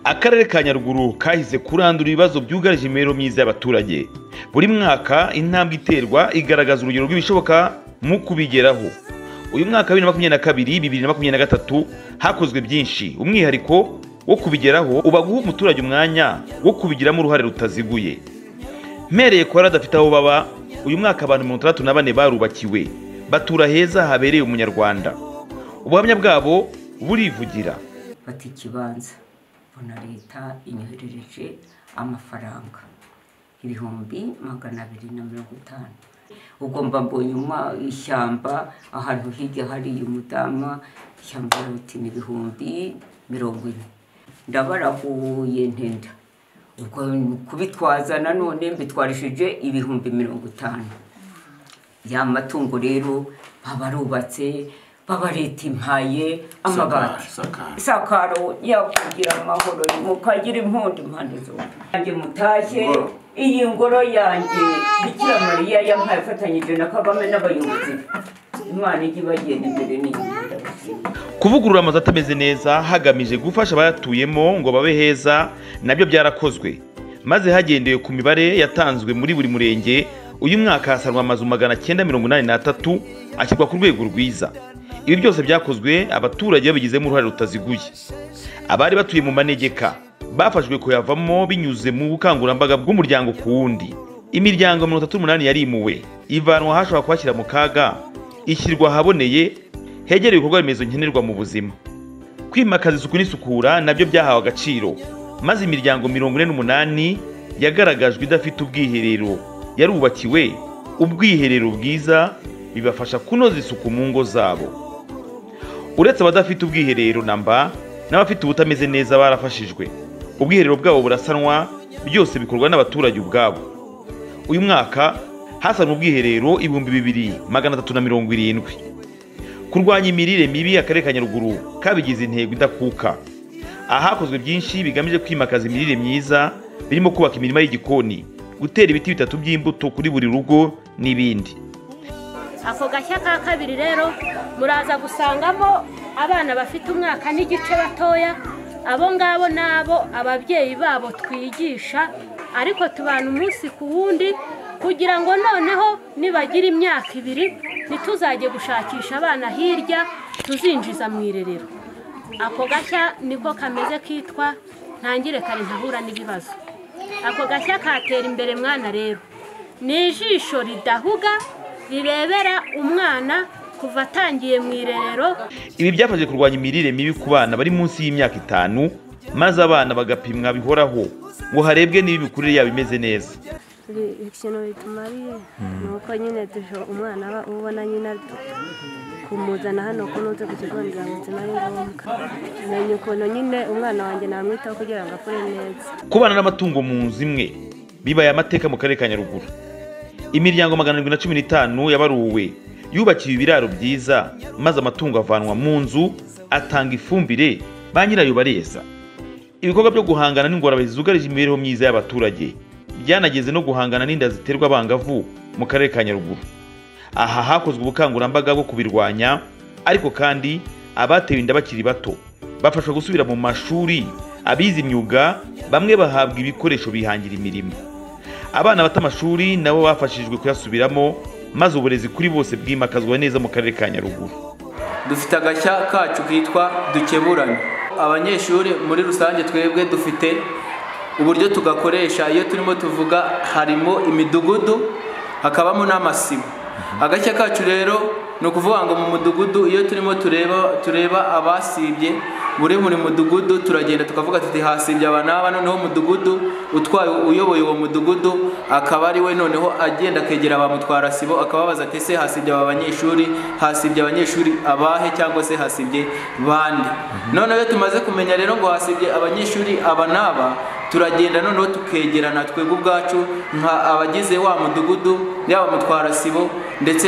akarere ka nyaruguru kahize kurandura ibibazo byugarije imibereho myiza y'abaturage buri mwaka intambwe iterwa igaragaza urugero rw'ibishoboka mu kubigeraho uyu mwaka wa bibiri na makumyabiri na kabiri bibiri na makumyabiri na gatatu hakozwe byinshi umwihariko wo kubigeraho uba guha umuturage umwanya wo kubigiramo uruhare rutaziguye mpereye ku bari badafite aho baba uyu mwaka abantu mirongo itandatu na bane barubakiwe batura heza habereye umunyarwanda ubuhamya bwabo burivugira bata ikibanza mbona leta inyoherereje amafaranga ibihumbi magana abiri na mirongo itanu ubwo mbabonye ishyamba ahantu hirya hariye umudamu ishyamba riti ni ibihumbi mirongo ine ndabarahuye ntenda kubitwaza nanone mbitwarishije ibihumbi mirongo itanu ya matungo rero baba barubatse baba leta impaye amabati isakaro yakugira amahoro mukagira impundu impande zombi yanjye mutashye iyi ngoro yanjye bikira mariya yampaye afatanyije na kagame n'abayobozi imana ijya ibagenda imbere n'inyuma kuvugurura amazu atameze neza hagamije gufasha abayatuyemo ngo babe heza nabyo byarakozwe maze hagendewe ku mibare yatanzwe muri buri murenge uyu mwaka hasanwa amazu magana cyenda mirongo inani n'atatu ashyirwa ku rwego rwiza ibi byose byakozwe abaturage babigizemo uruhare rutaziguye abari batuye mu manegeka bafashwe kuyavamo binyuze mu bukangurambaga bw'umuryango ku wundi imiryango mirongo itatu n'umunani yarimuwe ivanwa ahashobora kuhashyira mu kaga ishyirwa ahaboneye hegereye ibikorwa remezo nkenerwa mu buzima kwimakaza isuku n'isukura nabyo byahawe agaciro maze imiryango mirongo ine n'umunani yagaragajwe idafite ubwiherero yarubakiwe ubwiherero bwiza bibafasha kunoza isuku mu ngo zabo uretse abadafite ubwiherero namba n'abafite ubutameze neza barafashijwe ubwiherero bwabo burasanwa byose bikorwa n'abaturage ubwabo uyu mwaka hasanwa ubwiherero ibihumbi bibiri magana atatu na mirongo irindwi kurwanya imirire mibi akarere ka nyaruguru kabigize intego idakuka ahakozwe byinshi bigamije kwimakaza imirire myiza birimo kubaka imirima y'igikoni gutera ibiti bitatu by'imbuto kuri buri rugo n'ibindi ako gashya ka kabiri rero muraza gusangamo abana bafite umwaka n'igice batoya abo ngabo nabo ababyeyi babo twigisha ariko tubana umunsi ku wundi kugira ngo noneho nibagira imyaka ibiri ntituzajye gushakisha abana hirya tuzinjiza mu irerero ako gashya niko kameze kitwa ntangire kare ntahura n'ibibazo ako gashya katera imbere mwana rero ni ijisho ridahuga rirebera umwana kuva atangiye mu irerero ibi byafashe kurwanya imirire mibi ku bana bari munsi y'imyaka itanu maze abana bagapimwa bihoraho ngo harebwe niba imikurire yabo imeze neza ikintu bitumariye ni uko nyine umwana aba ubona nyine kumuzana hano kunuze ku kigo nderabuzima ari ngombwa menya ukuntu nyine umwana wanjye namwitaho kugira ngo akure neza kubana n'amatungo mu nzu imwe bibaye amateka mu karere ka nyaruguru imiryango magana arindwi na cumi n'itanu yabaruwe yubakiwe ibiraro byiza maze amatungo avanwa mu nzu atanga ifumbire ba nyirayo bareza ibikorwa byo guhangana n'ingorane zugarije imibereho myiza y'abaturage byanageze no guhangana n'inda ziterwa abangavu mu karere ka nyaruguru aha hakozwe ubukangurambaga bwo kubirwanya ariko kandi abatewe inda bakiri bato bafashwa gusubira mu mashuri abize imyuga bamwe bahabwa ibikoresho bihangira imirimo abana bata amashuri nabo bafashijwe kuyasubiramo maze uburezi kuri bose bwimakazwa neza mu karere ka nyaruguru dufite agashya kacu kitwa dukeburanye abanyeshuri muri rusange twebwe dufite uburyo tugakoresha iyo turimo tuvuga harimo imidugudu hakabamo n'amasibo agashya kacu rero ni ukuvuga ngo mu mudugudu iyo turimo tureba tureba abasibye muri buri mudugudu turagenda tukavuga tuti hasibye aba n'aba noneho umudugudu utwaye uyoboye uwo mudugudu akaba ari we noneho agenda akegera ba mutwarasibo akababaza ati se hasibye aba banyeshuri hasibye abanyeshuri abahe cyangwa se hasibye bande noneho iyo tumaze kumenya rero ngo hasibye abanyeshuri aba n'aba turagenda noneho tukegerana twebwe ubwacu nka abagize wa mudugudu yaba mutwarasibo ndetse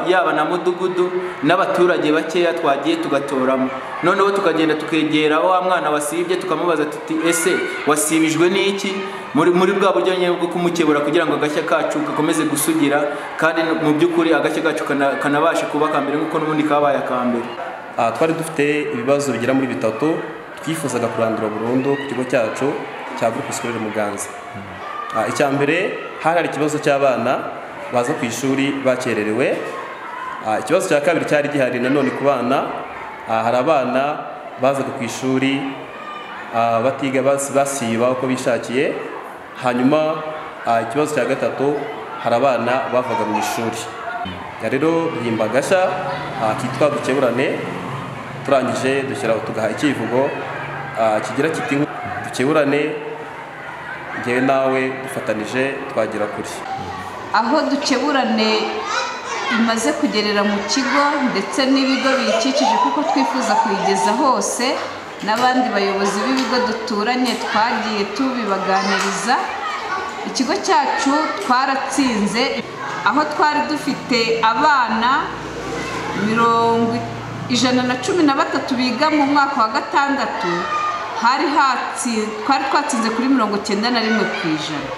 yaba na mudugudu n'abaturage bakeya twagiye tugatoramo noneho tukagenda tukegera wa mwana wasibye tukamubaza tuti ese wasibijwe n'iki muri muri bwa buryo nyine bwo kumukebura kugira ngo agashya kacu gakomeze gusugira kandi mu by'ukuri agashya kacu kanabashe kuba aka mbere nk'uko n'ubundi kabaye aka mbere twari dufite ibibazo bigera muri bitatu twifuzaga kurandura burundu ku kigo cyacu cya groupe scolaire muganza Ah, icya mbere hari hari ikibazo cy'abana baza ku ishuri bakererewe Ah, ikibazo cya kabiri cyari gihari nanone ku bana Ah, hari abana bazaga ku ishuri ah, batiga bas- basiba uko bishakiye hanyuma ah, ikibazo cya gatatu hari abana bavaga mu ishuri Ya rero bihimba gashya ah, kitwa dukeburane turangije dushyira tugaha icyivugo ah, kigira kiti dukeburane njyewe nawe dufatanije twagera kuri aho dukeburane imaze kugerera mu kigo ndetse n'ibigo biyikikije kuko twifuza kuyigeza hose n'abandi bayobozi b'ibigo duturanye twagiye tubibaganiriza ikigo cyacu twaratsinze aho twari dufite abana mirongo ijana na cumi na batatu biga mu mwaka wa gatandatu hari hatsi twari twatsinze kuri mirongo cyenda na rimwe ku ijana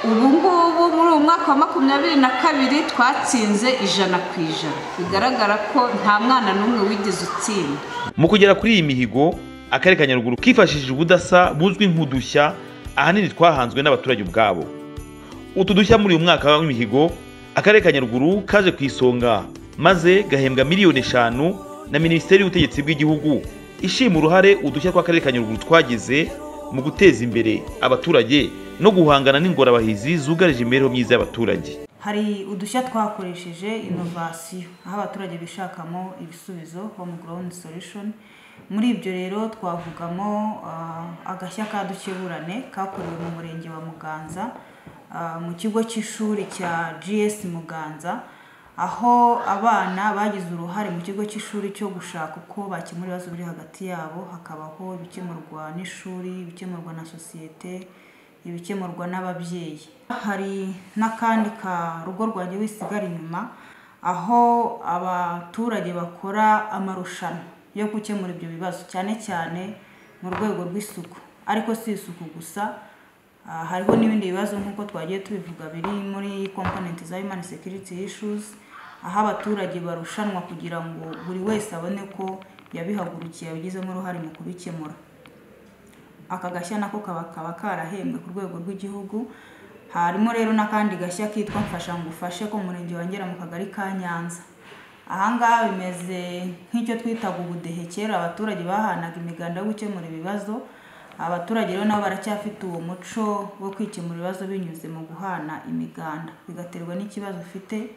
ubu ngubu muri uwo mwaka wa makumyabiri na kabiri twatsinze ijana ku ijana bigaragara ko nta mwana n'umwe wigeze utsinda mu kugera kuri iyi mihigo akarere ka nyaruguru kifashishije ubudasa buzwi nk'udushya ahanini twahanzwe n'abaturage ubwabo utu dushya muri uyu mwaka w'imihigo akarere ka nyaruguru kaje ku isonga maze gahembwa miliyoni eshanu na minisiteri y'ubutegetsi bw'igihugu ishima uruhare udushya tw'akarere ka nyaruguru twagize mu guteza imbere abaturage no guhangana n'ingorabahizi zugarije imibereho myiza y'abaturage hari udushya twakoresheje inovasiyo aho abaturage bishakamo ibisubizo home ground solution muri ibyo rero twavugamo ah, agashya ka dukeburane kakorewe mu murenge wa muganza ah, mu kigo cy'ishuri cya gs muganza aho abana bagize uruhare mu kigo cy'ishuri cyo gushaka uko bakemura ibibazo biri hagati yabo hakabaho ibikemurwa n'ishuri ibikemurwa na sosiyete ibikemurwa n'ababyeyi hari n'akandi ka rugo rwanjye wisigara inyuma aho abaturage bakora amarushanwa yo gukemura ibyo bibazo cyane cyane mu rwego rw'isuku ariko si isuku gusa Ah, hariho n'ibindi bibazo nk'uko twagiye tubivuga biri muri komponenti za human security issues aho abaturage barushanwa kugira ngo buri wese abone ko yabihagurukiye abigizemo uruhare mu kubikemura aka gashya nako kaba kaba karahembwe ku rwego rw'igihugu harimo rero n'akandi gashya kitwa mfasha ngo ufashe ko murenge wongera mu kagari ka nyanza ahangaha bimeze nk'icyo twitaga ubudehe kera abaturage bahanaga imiganda yo gukemura ibibazo abaturage rero nabo baracyafite uwo muco wo kwikemura ibibazo binyuze mu guhana imiganda bigaterwa n'ikibazo ufite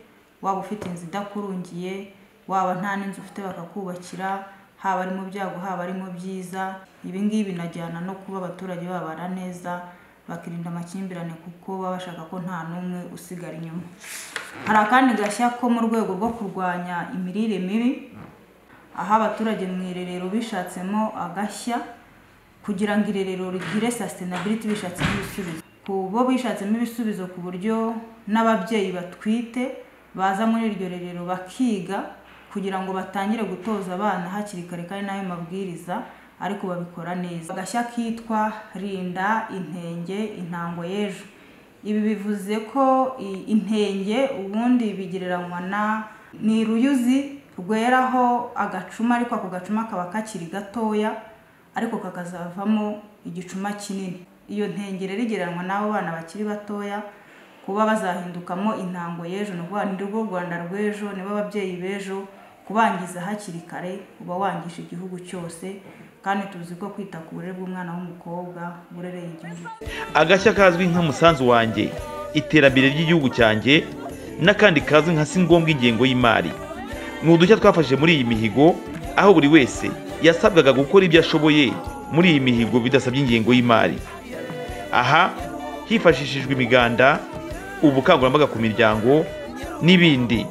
waba ufite inzu idakurungiye waba nta n'inzu ufite bakakubakira haba ari mu byago haba ari mu byiza ibi ngibi binajyana no kuba abaturage babara neza bakirinda amakimbirane kuko baba bashaka ko nta n'umwe usigara inyuma hari akandi gashya ko mu rwego rwo kurwanya imirire mibi aho abaturage mu irerero bishatsemo agashya kugira ngo irerero rigire sustainability bishatsemo ibisubizo ku bo bishatsemo ibisubizo ku buryo n'ababyeyi batwite baza muri iryo rerero bakiga kugira ngo batangire gutoza abana hakiri kare kandi n'ayo mabwiriza ariko babikora neza agashya kitwa rinda intenge intango y'ejo ibi bivuze ko i- intenge ubundi bigereranywa na ni uruyuzi rweraho agacuma ariko ako gacuma kaba kakiri gatoya ariko kakazavamo igicuma kinini iyo ntenge rero igereranywa n'abo bana bakiri batoya kuba bazahindukamo intango y'ejo ni ukuvuga ni rwo rwanda rw'ejo nibo ababyeyi b'ejo kubangiza hakiri kare uba wangije igihugu cyose kandi tuzi ko kwita ku burere bw'umwana w'umukobwa burereye igihugu agashya kazwi nka musanzu wanjye iterambere ry'igihugu cyanjye n'akandi kazwi nka si ngombwa ingengo y'imari ni udushya twafashe muri iyi mihigo aho buri wese yasabwaga gukora ibyo ashoboye muri iyi mihigo bidasabye ingengo y'imari aha hifashishijwe imiganda ubukangurambaga ku miryango n'ibindi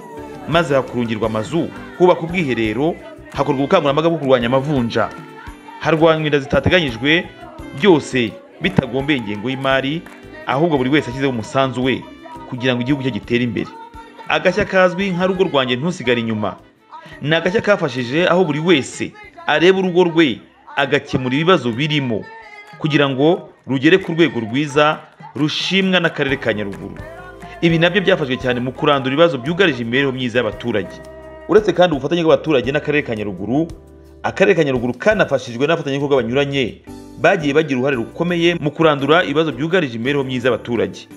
maze hakurungirwa amazu hubaka ubwiherero hakorwa ubukangurambaga bwo kurwanya amavunja harwanywa inda zitateganyijwe byose bitagombeye ingengo y'imari ahubwo buri wese ashyizeho umusanzu we kugira ngo igihugu cye gitere imbere agashya kazwi nka rugo rwanjye ntusigare inyuma ni agashya kafashije aho buri wese areba urugo rwe agakemura ibibazo birimo kugira ngo rugere ku rwego rwiza rushimwa n'akarere ka nyaruguru ibi nabyo byafashwe cyane mu kurandura ibibazo byugarije imibereho myiza y'abaturage uretse kandi ubufatanye bw'abaturage n'akarere ka nyaruguru akarere ka nyaruguru kanafashijwe n'abafatanyabikorwa banyuranye bagiye bagira uruhare rukomeye mu kurandura ibibazo byugarije imibereho myiza y'abaturage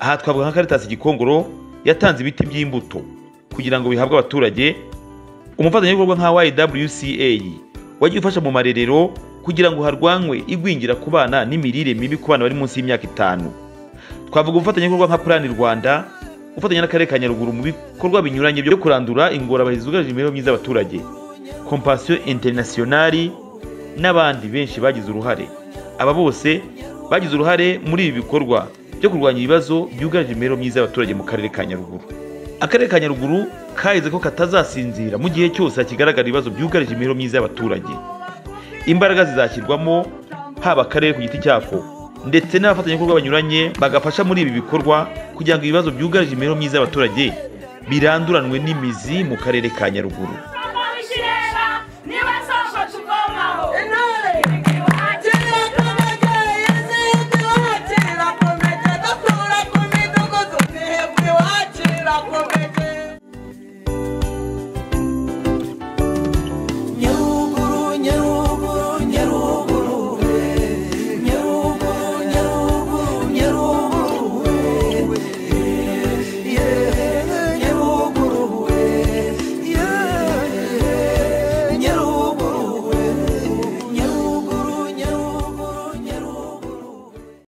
aha twavuga nka karitasi gikongoro yatanze ibiti by'imbuto kugira ngo bihabwe abaturage umufatanyabikorwa nka YWCA wagiye ufasha mu marerero kugira ngo harwanwe igwingira ku bana n'imirire mibi ku bana bari munsi y'imyaka itanu twavuga ubufatanyabikorwa nka Plan Rwanda ufatanya n'akarere ka Nyaruguru mu bikorwa binyuranye byo kurandura ingorabahizi zugarije imibereho myiza y'abaturage Compassion International n'abandi benshi bagize uruhare aba bose bagize uruhare muri ibi bikorwa byo kurwanya ibibazo byugarije imibereho myiza y'abaturage mu karere ka Nyaruguru akarere ka Nyaruguru kaheze ko katazasinzira mu gihe cyose hakigaragara ibibazo byugarije imibereho myiza y'abaturage imbaraga zizashyirwamo haba akarere ku giti cyako ndetse n'abafatanyabikorwa banyuranye bagafasha muri ibi bikorwa kugira ngo ibibazo byugarije imibereho myiza y'abaturage biranduranwe n'imizi mu karere ka Nyaruguru